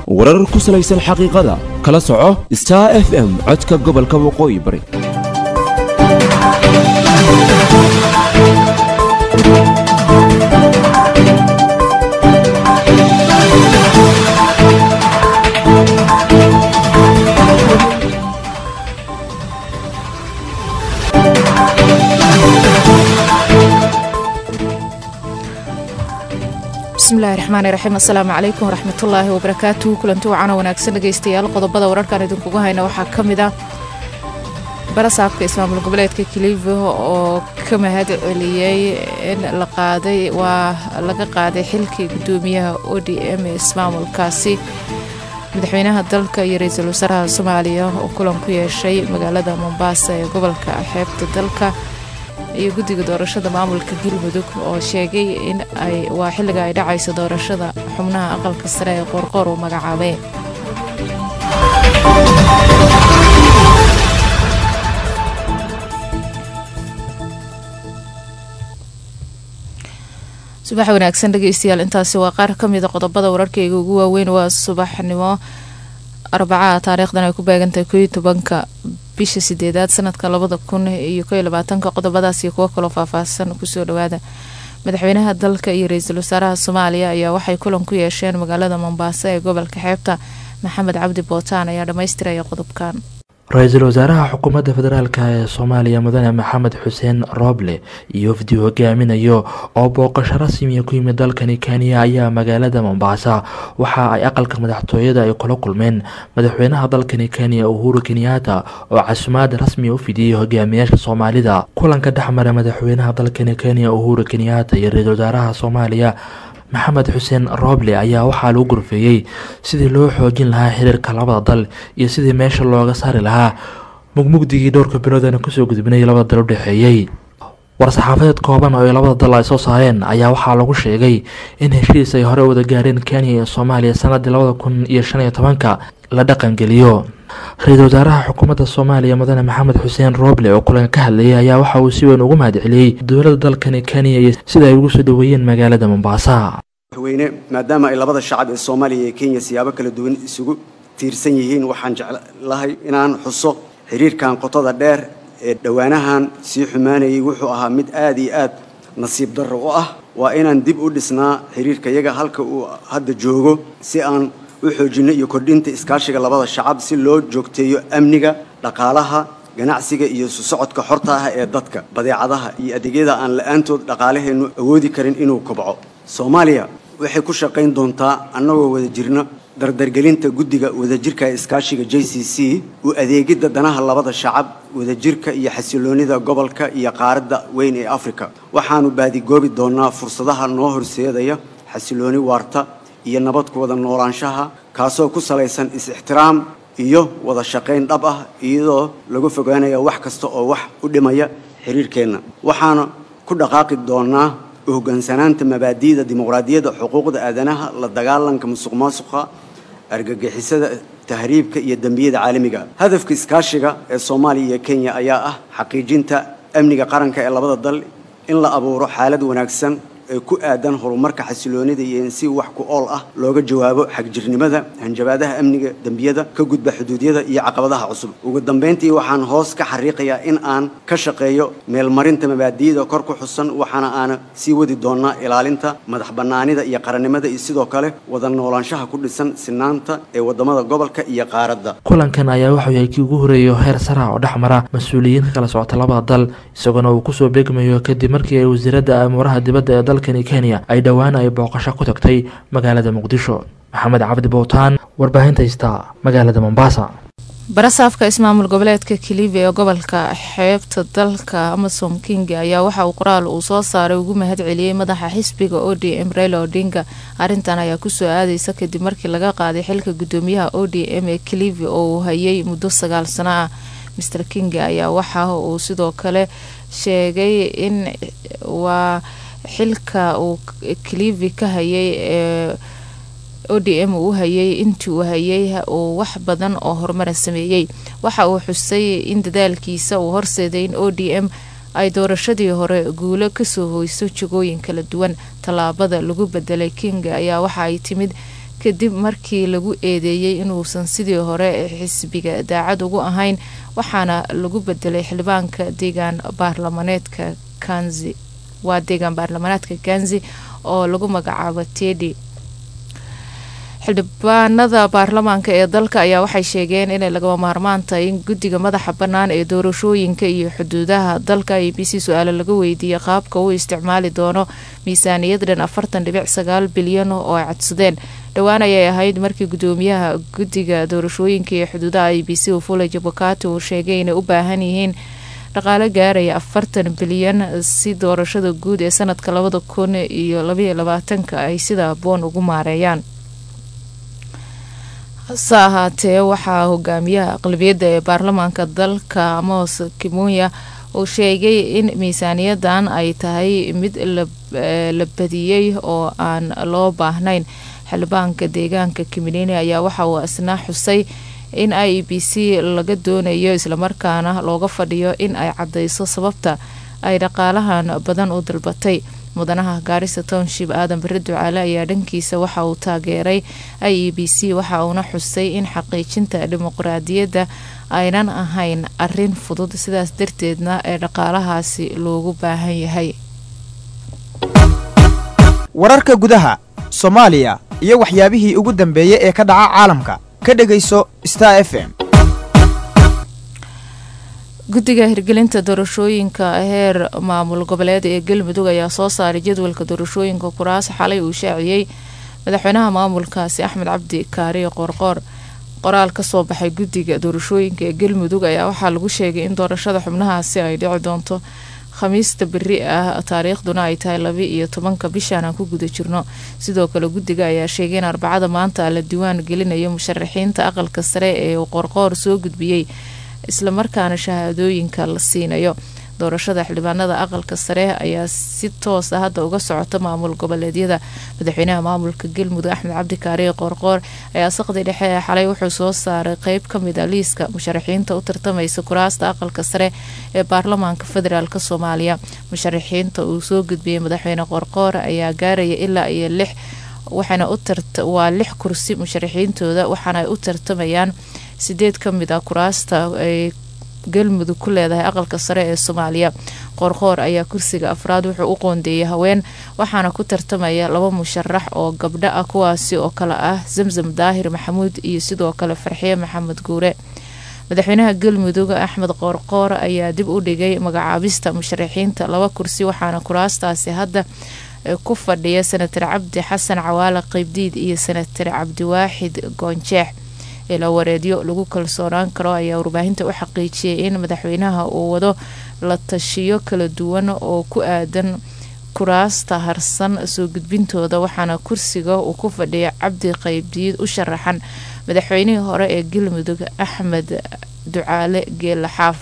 warar ku salaysan xaqiiqada kala soco star f m codka gobolka waqooyi bari bismillahi raxmaani raxiim assalaamu calaykum waraxmatullaahi wabarakaatuhu kulanti wacana wanaagsan dhegeystayaal qodobada wararkan idinkugu hayna waxaa ka mid ah barasaabka ismaamul goboleedka kilivo oo ka mahad celiyey in la qaaday waa laga qaaday xilkii gudoomiyaha o d m ee ismaamulkaasi madaxweynaha dalka iyo ra-iisul wasaaraha soomaaliya oo kulan ku yeeshay magaalada mombaasa ee gobolka xeebta dalka iyo guddiga doorashada maamulka galmudug oo sheegay in ay waa xilliga ay dhacayso doorashada xubnaha aqalka sare ee qoorqoor uu magacaabay subax wanaagsan dhegeystayaal intaasi waa qaar ka mida qodobada wararkayga ugu waaweyn waa subaxnimo arbacaha taariikhdan ay ku beegantahay koiyo tobanka bisha sideedaad sanadka labada kun iyo koiyo labaatanka qodobadaas iyo kuwo kaloo faahfaahsan kusoo dhawaada madaxweynaha dalka iyo ra-iisul wasaaraha soomaaliya ayaa waxay kulan ku yeesheen magaalada mombaaso ee gobolka xeebta maxamed cabdi bootaan ayaa dhammaystiraya qodobkan ra-iisul wasaaraha xukuumadda federaalk ee soomaaliya mudane maxamed xuseen rooble iyo wafdi hogaaminayo oo booqasho rasmiya ku yimid dalkani kenya ayaa magaalada mombaasa waxa ay aqalka madaxtooyada ay kula kulmeen madaxweynaha dalkani kenya uhuru kenyaata oo casumaad rasmiya u fidiyey hogaamiyaasha soomaalida kulanka dhexmara madaxweynaha dalkani kenya uhuru kenyaata iyo ra-iisul wasaaraha soomaaliya maxamed xuseen rooble ayaa waxaa lagu gorfeeyey sidii loo xoojin lahaa xiriirka labada dal iyo sidii meesha looga saari lahaa mugmugdigii dhowrka biloodana kusoo gudbinay labada dal u dhexeeyey war-saxaafadeed kooban oo ay labada dal ay soo saareen ayaa waxaa lagu sheegay in heshiis ay hore wada gaareen kenya iyo soomaaliya sanadii labada kun iyo shan iyo tobanka la dhaqangeliyo ra-iisul wasaaraha xukuumadda soomaaliya mudane maxamed xuseen rooble oo kulanka ka hadlayay ayaa waxa uu si weyn ugu mahad celiyey dowladda dalkani kenya iyo sida ay ugu soo dhoweeyeen magaalada mombaasa madaxweyne maadaama ay labada shacab ee soomaaliya iyo kenya siyaabo kala duwan isugu tiirsan yihiin waxaan jeclahay inaan xuso xiriirkan qotada dheer ee dhowaanahan sii xumaanayay wuxuu ahaa mid aad iyo aad nasiib darro u ah waa inaan dib u dhisnaa xiriirka yaga halka uu hadda joogo si aan u xoojinno iyo kordhinta iskaashiga labada shacab si loo joogteeyo amniga dhaqaalaha ganacsiga iyo isu socodka xorta ah ee dadka badeecadaha iyo adeegyada aan la-aantood dhaqaalaheennu awoodi karin inuu kobco soomaaliya waxay ku shaqayn doontaa annagoo wada jirno dardargelinta guddiga wadajirka ee iskaashiga j c c u adeegidda danaha labada shacab wadajirka iyo xasiloonida gobolka iyo qaaradda weyn ee afrika waxaannu baadigoobi doonnaa fursadaha noo horseedaya xasilooni waarta iyo nabad ku wada noolaanshaha kaasoo ku salaysan is-ixtiraam iyo wada shaqayn dhab ah iyadoo lagu fogaanaya wax kasta oo wax u dhimaya xiriirkeenna waxaana ku dhaqaaqi doonnaa u hoggaansanaanta mabaadi'da dimuqraadiyadda xuquuqda aadanaha la dagaalanka musuq maasuqa argagixisada tahriibka iyo dembiyada caalamiga hadafka iskaashiga ee soomaaliya iyo kenya ayaa ah xaqiijinta amniga qaranka ee labada dal in la abuuro xaalad wanaagsan ee ku aadan horumarka xasiloonida iyo in si wax ku ool ah looga jawaabo xagjirnimada hanjabaadaha amniga dembiyada ka gudba xuduudyada iyo caqabadaha cusub ugu dambayntii waxaan hoos ka xariiqayaa in aan ka shaqeeyo meelmarinta mabaadi'da kor ku xusan waxaana aana sii wadi doonnaa ilaalinta madax bannaanida iyo qarannimada iyo sidoo kale wada noolaanshaha ku dhisan sinaanta ee waddamada gobolka iyo qaaradda kulankan ayaa wuxuu yahay kii ugu horeeyo heer sara oo dhex mara mas-uuliyiin ka kala socota labada dal isagoona uu kusoo beegmayo kadib markii ay wasiiradda amuuraha dibadda ee dalkani kenya ay dhowaan ay booqasho ku tagtay magaalada muqdisho maxamed cabdi bowtaan warbaahinta hystaa magaalada mombaasa barasaafka ismaamul goboleedka kilivi ee gobolka xeebta dalka amasom king ayaa waxa uu qoraal uu soo saaray ugu mahad celiyey madaxa xisbiga o d m reyla odinga arrintan ayaa kusoo aadeysa kadib markii laga qaaday xilka gudoomiyaha o d m ee kilivi oo uu hayay muddo sagaal sano ah master king ayaa waxa uu sidoo kale sheegay in waa xilka uu kilivi ka hayay ee o d m uu hayay intii uu hayay uu wax badan oo horumara sameeyey waxa uu xusay in dadaalkiisa uu horseeday in o d m ay doorashadii hore guulo kasoo hoyso jagooyin kala duwan tallaabada lagu bedelay king ayaa waxa ay timid kadib markii lagu eedeeyey inuusan sidii hore xisbiga daacad ugu ahayn waxaana lagu bedelay xildhibaanka deegaan baarlamaneedka kanzi waa deegaan baarlamaneedka kanzi oo lagu magacaabo tedi xildhibaanada baarlamaanka ee dalka ayaa waxay sheegeen inay lagama maarmaan tahay in guddiga madaxa bannaan ee doorashooyinka iyo xuduudaha dalka a b c su-aale laga weydiiyey qaabka uu isticmaali doono miisaaniyad dhan afartan dhibic sagaal bilyan oo ay codsadeen dhowaan ayay ahayd markii gudoomiyaha guddiga doorashooyinka iyo xuduudaha a b c ufule jabukati uu sheegay inay u baahan yihiin dhaqaale gaaraya afartan bilyan si doorashada guud ee sanadka labada kun iyo labaiyo labaatanka ay sida aboon ugu maareeyaan hase ahaatee waxaa hogaamiyaha aqlabiyadda ee baarlamaanka dalka amos kimunya uu sheegay in miisaaniyadan ay tahay mid la badiyey oo aan loo baahnayn xildhibaanka deegaanka kiminini ayaa waxa uu isna xusay in i e b c laga doonayo islamarkaana looga fadhiyo in ay cadeyso sababta ay dhaqaalahan badan u dalbatay mudanaha gaarisa township aadan bari ducaale ayaa dhankiisa waxa uu taageeray i e b c waxa uuna xusay in xaqiijinta dimuqraadiyadda aynan ahayn arin fudud sidaas darteedna ee dhaqaalahaasi loogu baahan yahay wararka gudaha soomaaliya iyo waxyaabihii ugu dambeeyey ee ka dhaca caalamka ka dhegayso star f m guddiga hirgelinta doorashooyinka heer maamul goboleed ee galmudug ayaa soo saaray jadwalka doorashooyinka kuraas xalay uu shaaciyey madaxweynaha maamulkaasi axmed cabdi kaariyo qoorqoor qoraal kasoo baxay guddiga doorashooyinka ee galmudug ayaa waxaa lagu sheegay in doorashada xubnahaasi ay dhici doonto khamiista beri ah taariikhduna ay tahay laba iyo tobanka bishaan aan ku guda jirno sidoo kale guddiga ayaa sheegay in arbacada maanta la diwaan gelinayo musharaxiinta aqalka sare ee uu qoorqoor soo gudbiyey islamarkaana shahaadooyinka la siinayo doorashada xildhibaanada aqalka sare ayaa si toos ah hadda uga socota maamul goboleedyada madaxweynaha maamulka galmudug axmed cabdi kaariye qoorqoor ayaa saqdi dhexe ee xalay wuxuu soo saaray qeyb kamid a liiska musharaxiinta u tartamaysa kuraasta aqalka sare ee baarlamaanka federaalk soomaaliya musharaxiinta uu soo gudbiyey madaxweyne qoorqoor ayaa gaaraya ilaa iyo lix waxaana waa lix kursi musharaxiintooda waxaana ay u tartamayaan sideed kamid ah kuraasta ay galmudug ku leedahay aqalka sare ee soomaaliya qoorqoor ayaa kursiga afraad wuxuu u qoondeeyay haween waxaana ku tartamaya laba musharax oo gabdho ah kuwaasi oo kale ah zamzam daahir maxamuud iyo sidoo kale farxiye maxamed guure madaxweynaha galmudug axmed qoorqoor ayaa dib u dhigay magacaabista musharaxiinta laba kursi waxaana kuraastaasi hadda ku fadhiya senatar cabdi xasan cawaale qeybdiid iyo senatar cabdiwaaxid goonjeex ilaa wareedyo lagu kalsoonaan karo ayaa warbaahinta u xaqiijiyay in madaxweynaha uu wado la tashiyo kala duwan oo ku aadan kuraasta harsan soo gudbintooda waxaana kursiga uu ku fadhiya cabdi qeybdiid u sharaxan madaxweynihii hore ee galmudug axmed ducaale geela xaaf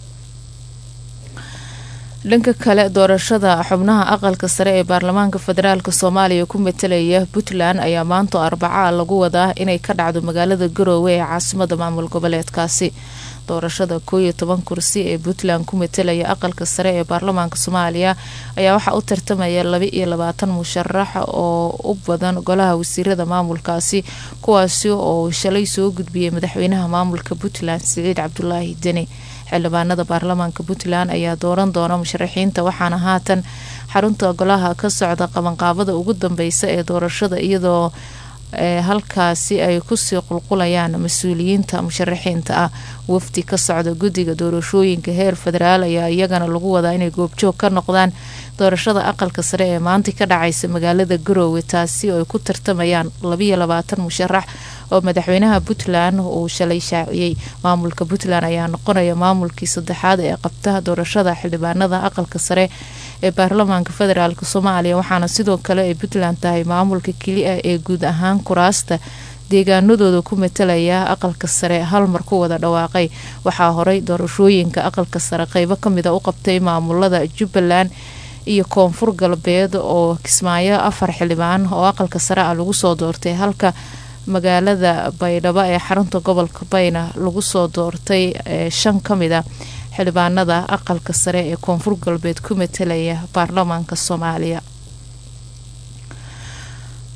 dhanka kale doorashada xubnaha aqalka sare ee baarlamaanka federaalk soomaaliya ku matalaya puntland ayaa maanta arbacaa lagu wadaa inay ka dhacdo magaalada garoowe ee caasimada maamul goboleedkaasi doorashada koo iyo toban kursi ee puntland ku matalaya aqalka sare ee baarlamaanka soomaaliya ayaa waxaa u tartamaya laba iyo labaatan musharax oo u badan golaha wasiirada maamulkaasi kuwaasi oo shalay soo gudbiyay madaxweynaha maamulka puntland siciid cabdulaahi deni xildhibaanada baarlamaanka puntland ayaa dooran doona musharaxiinta waxaana haatan xarunta golaha ka socda qabanqaabada ugu dambeysa ee doorashada iyadoo halkaasi ay kusii qulqulayaan mas-uuliyiinta musharaxiinta ah wafdi ka socda guddiga doorashooyinka heer federaal ayaa iyagana lagu wadaa inay goobjoog ka noqdaan doorashada aqalka sare ee maanta ka dhacaysa magaalada garoowe taasi oo ay ku tartamayaan labayo labaatan musharax oo madaxweynaha puntland uu shalay shaaciyey maamulka puntland ayaa noqonaya maamulkii saddexaad ee qabta doorashada xildhibaanada aqalka sare ee baarlamaanka federaalk soomaaliya waxaana sidoo kale ay puntland tahay maamulka keli ah ee guud ahaan kuraasta deegaanadooda ku matalaya aqalka sare halmar ku wada dhawaaqay waxaa horay doorashooyinka aqalka sare qeybo kamida u qabtay maamulada jubbaland iyo koonfur galbeed oo kismaayo afar xildhibaan oo aqalka sare ah lagu soo doortay halka magaalada baydhabo ee xarunta gobolka bayna lagu soo doortay shan kamid a xildhibaanada aqalka sare ee koonfur galbeed ku matalaya baarlamaanka soomaaliya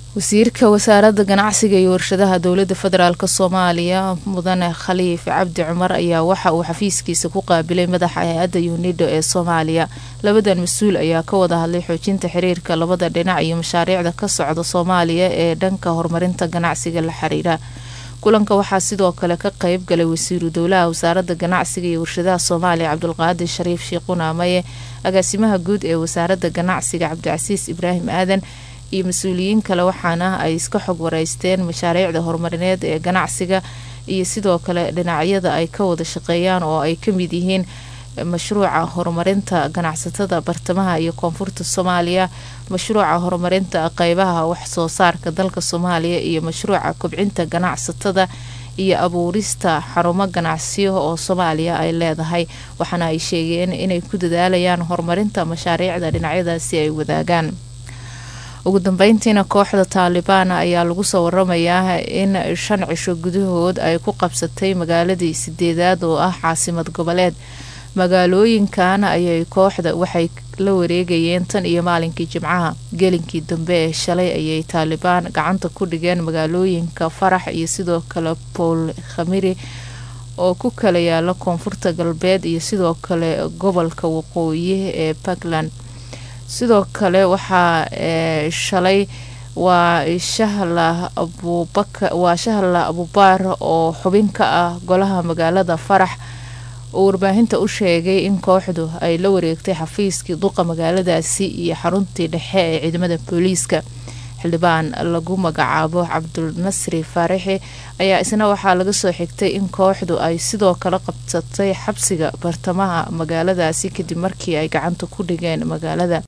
wasiirka wasaaradda ganacsiga iyo warshadaha dowladda federaalk soomaaliya mudane khaliif cabdi cumar ayaa waxa uu xafiiskiisa ku qaabilay madaxa hay-adda unido ee soomaaliya labadan mas-uul ayaa ka wada hadlay xoojinta xiriirka labada dhinac iyo mashaariicda ka socda soomaaliya ee dhanka horumarinta ganacsiga la xiriira kulanka waxaa sidoo kale ka qeyb galay wasiiru dowlaha wasaaradda ganacsiga iyo warshadaha soomaaliya cabdulqaadir shariif shiiqunaamaye agaasimaha guud ee wasaaradda ganacsiga cabdicasiis ibraahim aadan iyo mas-uuliyiin kale waxaana ay iska xog wareysteen mashaariicda horumarineed ee ganacsiga iyo sidoo kale dhinacyada ay ka wada shaqeeyaan oo ay ka mid yihiin mashruuca horumarinta ganacsatada bartamaha iyo koonfurta soomaaliya mashruuca horumarinta qeybaha wax soo saarka dalka soomaaliya iyo mashruuca kobcinta ganacsatada iyo abuurista xarumo ganacsiyo oo soomaaliya ay leedahay waxaana ay sheegeen inay ku dadaalayaan horumarinta mashaariicda dhinacyadaasi ay wadaagaan ugu dambeyntiina kooxda taalibaan ayaa lagu soo waramayaa in shan cisho gudahood ay ku qabsatay magaaladii sideedaad oo ah caasimad goboleed magaalooyinkan ayay kooxda waxay la wareegayeen tan iyo maalinkii jimcaha gelinkii dambe ee shalay ayay taalibaan gacanta ku dhigeen magaalooyinka farax iyo sidoo kale bool khamiri oo ku kala yaala koonfurta galbeed iyo sidoo kale gobolka waqooyi ee puntland sidoo kale waxaa shalay waa shahla abubaka waa shahla abubaar oo xubin ka ah golaha magaalada farax oo warbaahinta u sheegay in kooxdu ay la wareegtay xafiiskii duqa magaaladaasi iyo xaruntii dhexe ee ciidamada booliiska xildhibaan lagu magacaabo cabdulnasri faarixi ayaa isna waxaa laga soo xigtay in kooxdu ay sidoo kale qabsatay xabsiga bartamaha magaaladaasi kadib markii ay gacanta ku dhigeen magaalada